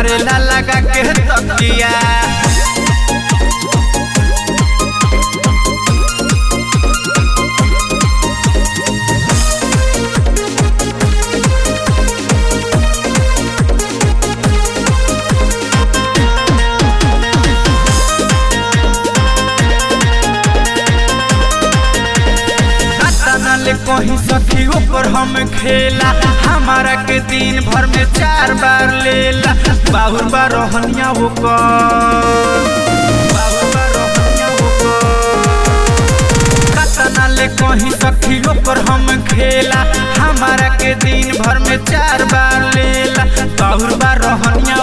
मारेला लगा के तकिया ले कहीं सखी ऊपर हम खेला हमारा के दिन भर में चार बार लेला बाहुर बार रहनिया कतना ले कहीं सखी ऊपर हम खेला हमारा के दिन भर में चार बार लेला बाहुर बार रहनिया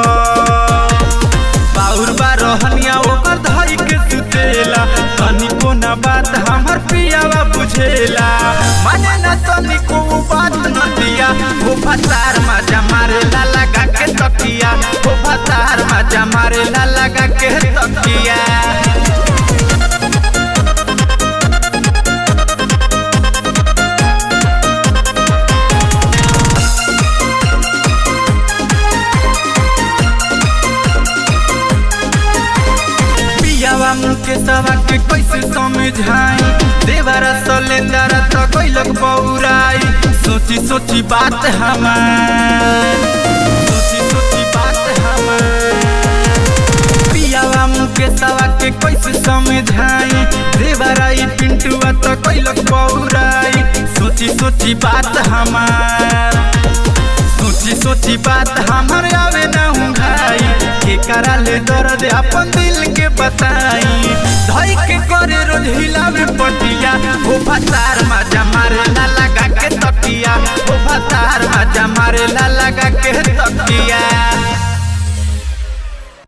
बाहुर बार रहनिया ओकर धई के सुतेला तनिको ना बात हमर पियावा बुझेला माने ना तनिको बात न दिया हो फतार मजा मारेला लगा के तकिया हो फतार मजा मारेला लगा के तकिया पियावा मुके सवा के कैसे समझाई देवरा सलेंदरा तो कोई लोग बौराई सोची सोची बात हमार सोची सोची बात हमार पियावा मुके सवा के कैसे समझाई देवरा ई पिंटुआ तो कोई लोग बौराई सोची सोची बात हमार सोची सोची बात हमर आवे ना हूँ भाई के करा ले दर्द अपन दिल के बताई धई के करे रोज हिलावे पटिया हो फतार मजा मारे ला लगा के तकिया हो फतार मजा मारे ला लगा के तकिया